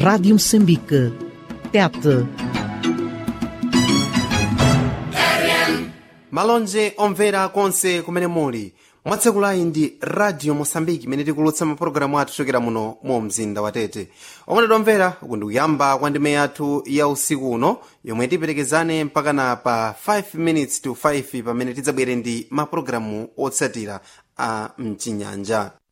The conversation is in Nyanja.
Rádio Moçambique. Tete. malonje omvera konse kumene muli mwatsekulayi ndi radio mosambiki imene tikulutsa mapulogalamu athu chokera muno mu mzinda wa tete omwe omvera uku ndikuyamba kwa ndime yathu ya usiku uno yomwe tiperekezane mpaka na pa 5 minutes to 5 pamene tidzabwere ndi mapulogalamu otsatira a mchinyanja